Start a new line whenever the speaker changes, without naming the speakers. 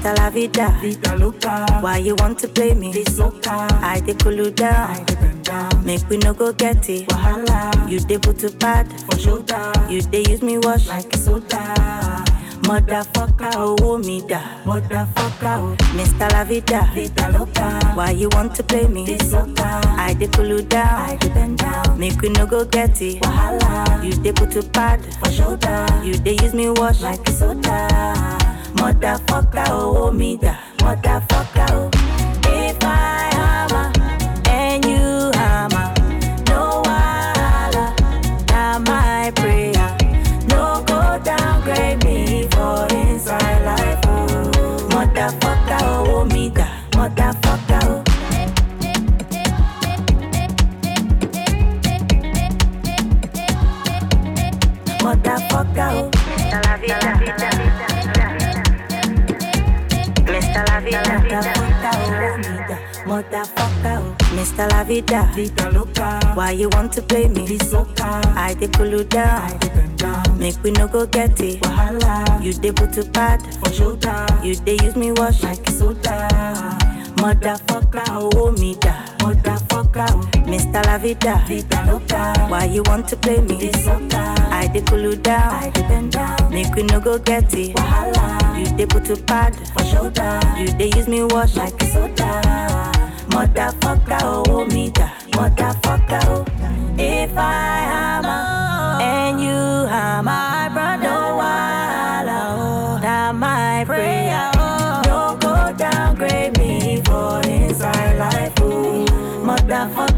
Mr. La Vida.
Vida loca,
Why you want to play me?
this loca,
I dey cool you
I
down.
dey bend down.
Make we no go get it.
Wahala,
You dey put to bad.
for shoulder,
You dey use me wash.
like soda.
Motherfucker, oh me da.
Motherfucker, oh,
Mr. La Vida.
vida loca,
Why you want to play me?
this loca,
I dey cool you
I
down.
dey bend down.
Make we no go get it.
Wahala,
You dey put to bad.
for shoulder,
You dey use me wash.
like soda.
Motherfucker, oh me da. Motherfucker, oh. If I hammer and you hammer, no wahala. Now my prayer, no go downgrade me for inside life. Oh. Motherfucker, oh me da. Motherfucker, oh. Motherfucker, oh. Mr. La Vida. Mr. La Vida. Motherfucker, oh, me da. Motherfucker, oh. Mr. La Vida.
Vida loca,
Why you want to play me?
this loca,
I dey cool you
I
down.
dey bend down.
Make we no go get it.
Wahala,
You dey put to bad.
for shoulder,
You dey use me wash.
like soda.
Motherfucker, oh me da.
Motherfucker, oh,
Mr. La Vida.
vida loca,
Why you want to play me?
this loca,
I dey cool you
I
down.
dey bend down.
Make we no go get it.
Wahala,
You dey put to bad.
for shoulder,
You dey use me wash.
like soda.
Motherfucker, oh me da. Motherfucker, oh. If I hammer and you hammer, my brother, no wahala, oh. Now my prayer, oh. No go downgrade me for inside life, oh. Motherfucker.